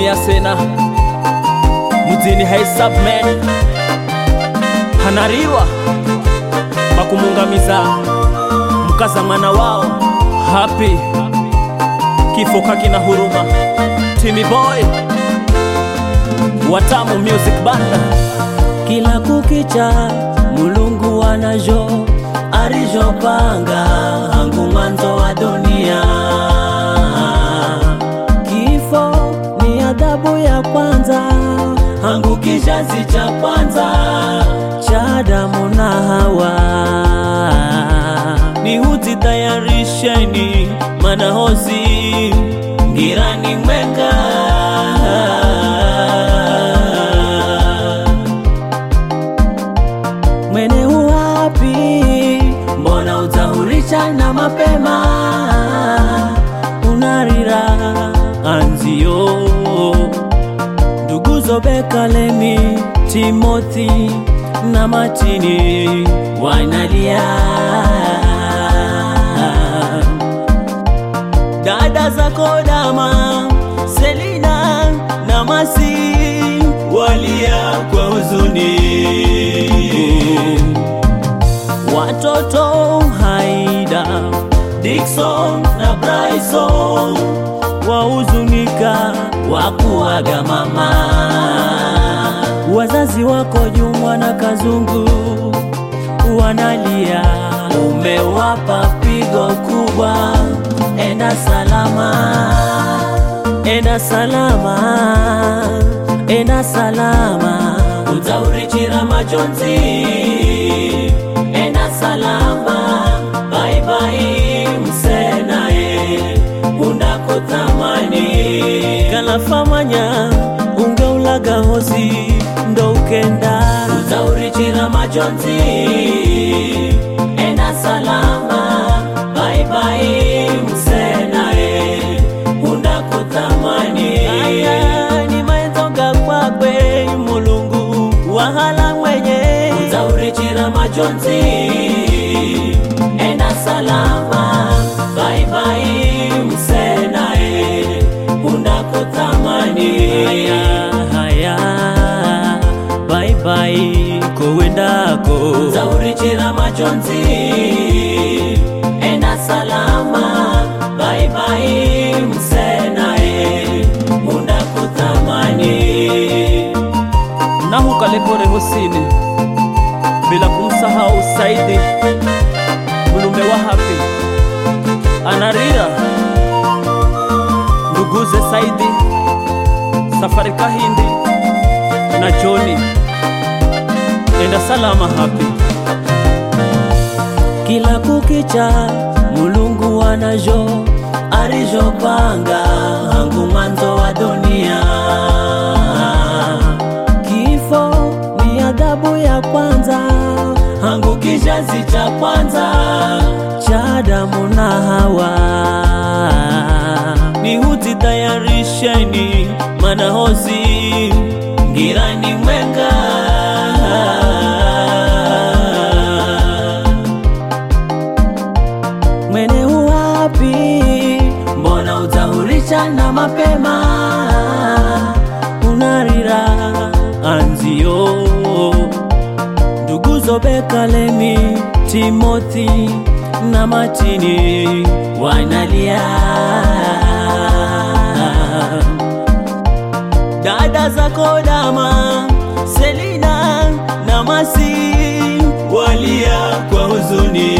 ya sena mudzini haisubman hanarirwa makumungamiza mkaza mwana wao happy kifo kakina huruma Timmy boy watamu music banda kila kukicha mulungu wanajo arijopanga hangu mwanzo wa dunia kifo ni adhabu ya kwanza hangu kizazi cha kwanza cha Adamu na Hawa ni huti tayarisheni manahozi ngirani mwenga mwene uwapi mbona utahurisha na mapema unarira anzio nduguzo bekalemi timoti na matini wanalia dada zako dama selina na masi walia kwa huzuni watoto haida dikson na bryson wahuzunika wakuaga mama wazazi wako jumwa na kazungu wanalia umewapa pigo kubwa enda salama enda salama enda salama utaurichira majonzi enda salama baibai msenae undakutamani kalafamanya ungeulaga hosi ndo ukenda utaurichira majonzi enda salama baibai msenae undakutamani aya ni maenzoga kwakwe mulungu wahala mwenye utaurichira majonzi enda salama baibai msenae undakutamani haya haya baibai kowendako utaurichira majonzi enda salama baibai msenae undakutamani nahu kalepore hosini bila kumsahau Saidi mulume wa hapi anarira nduguze Saidi safari kahindi na Joni enda salama hapi kila kukicha mulungu wanajo arijopanga hangu mwanzo wa dunia kifo ni adhabu ya kwanza hangu kizazi cha kwanza cha Adamu na Hawa ni huti tayarisheni manahozi ngirani mwenga mwene uwapi mbona utahurisha na mapema unarira anzio nduguzo bekalemi timoti na matini wanalia dada zako dama selina na masi walia kwa huzuni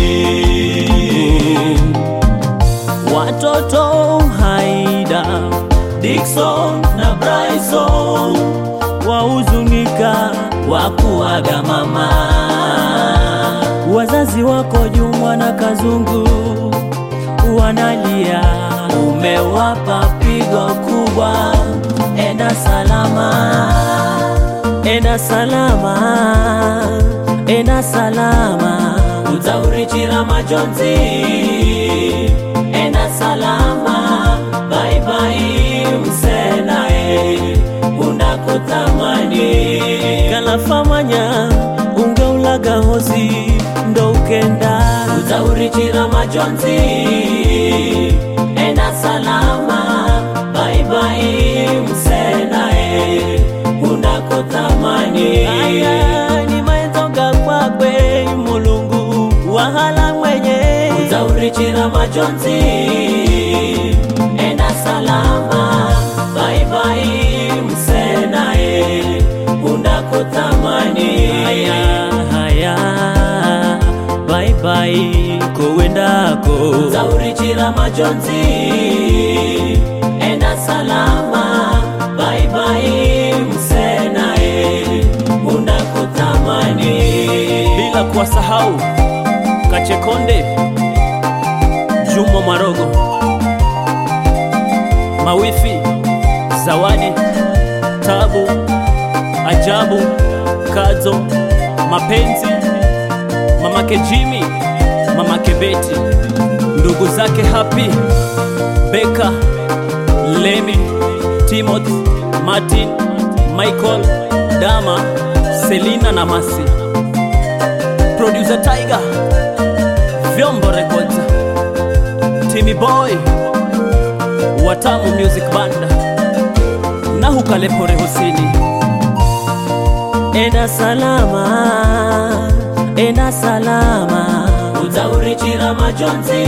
watoto haida dikson na bryson wahuzunika wakuaga mama wazazi wako jumwa na kazungu wanalia umewapa pigo kubwa enda salama enda salama enda salama utaurichira majonzi enda salama baibai msenae undakutamani kalafamanya ungeulaga hosi ndo ukenda utaurichira majonzi enda salama baibai msena majonzi enda salama baibai msenaye undakutamani haya haya bye bye kowendako zaurichira majonzi enda salama baibai msenaye undakutamani bila kuwasahau Kachekonde, Juma Marogo, Mawifi, Zawadi, Tabu, Ajabu, Kadzo, Mapenzi, mamake Jimmy, mamake Beti, ndugu zake Happy, Beka, Lemi, Timothy, Martin, Michael, Dama, Selina na Masi. Producer Tiger, Vyombo Records, Timmy Boy, Watamu Music Band, na Hukalepore Husini. enda salama enda salama uzaurichira majonzi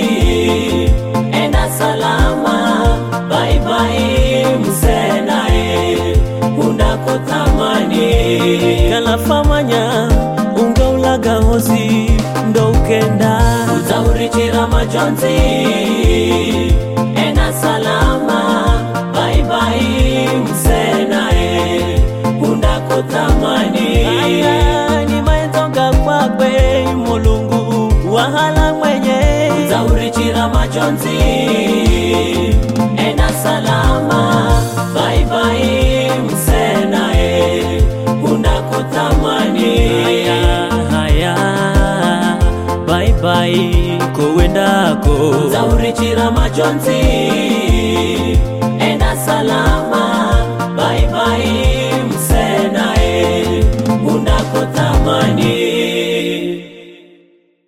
enda salama baibai msenaye undakutamani kalafamanya ungaulaga hosi ndo ukenda uzaurichira majonzi enda salama baibai msenaye undakutamani aya ni maenzoga kwakwe mulungu wahala mwenye zaurichira majonzi ena salama baibai msenaye undakutamani Haya haya, bye bye kowendako. zaurichira majonzi enda salama baibai